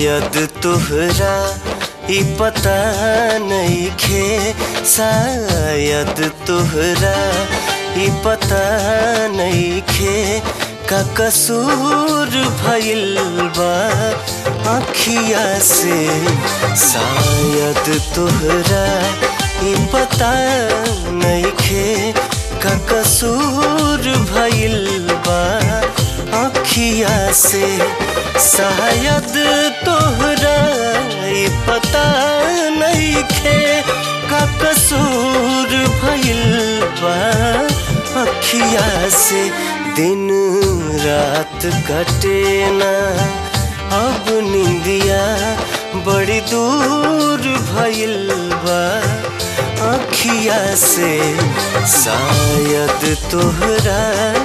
शायद तोहरा ई पता नइखे शायद तोहरा ई पता नइखे का कसूर भइल बा अखिया से शायद तोहरा ई पता नइखे का कसूर भइल बा अखिया से शायद तोहरा ई पता नइखे का कसूर भइल बा अखिया से दिन रात कटे ना अब निंदिया बड़ी दूर भइल बा अखिया से शायद तोहरा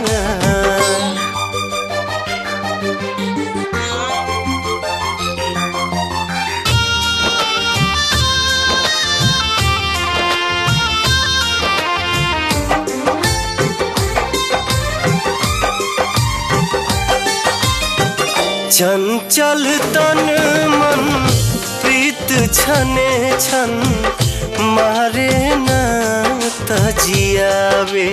चंचल तन मन प्रीत छने छन मारे न तजियावे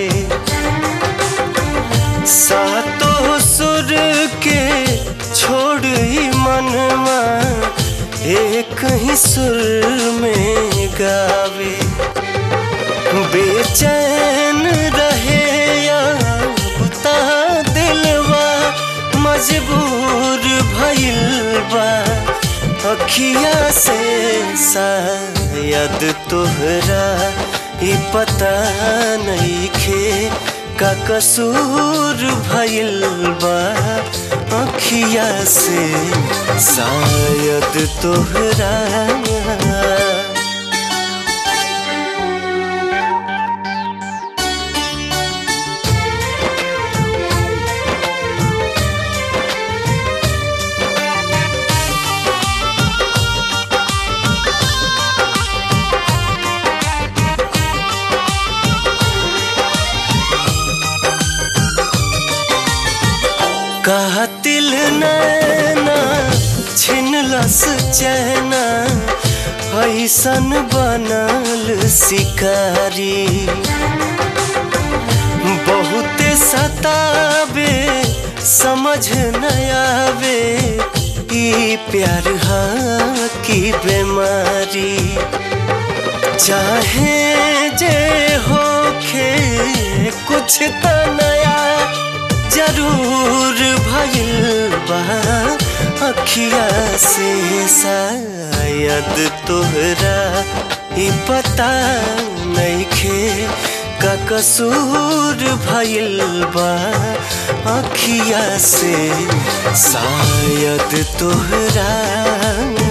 सातो सुर के छोड़ ही मनवा एक ही सुर में गावे बेचैन रहे या बुता दिलवा मजबूर भइल बा अखिया से शायद तोहरा ई पता नइखे का कसूर भइल बा अखिया से शायद तोहरा कातिल नैना छिनलस चैना ऐसन बनल शिकारी बहुते सतावे समझ न आवे ई प्यार हा की बीमारी चाहे जे होखे कुछ त नया जरूर भइल बा अखिया से शायद तोहरा ई पता नइखे का कसूर भइल बा अखिया से शायद तोहरा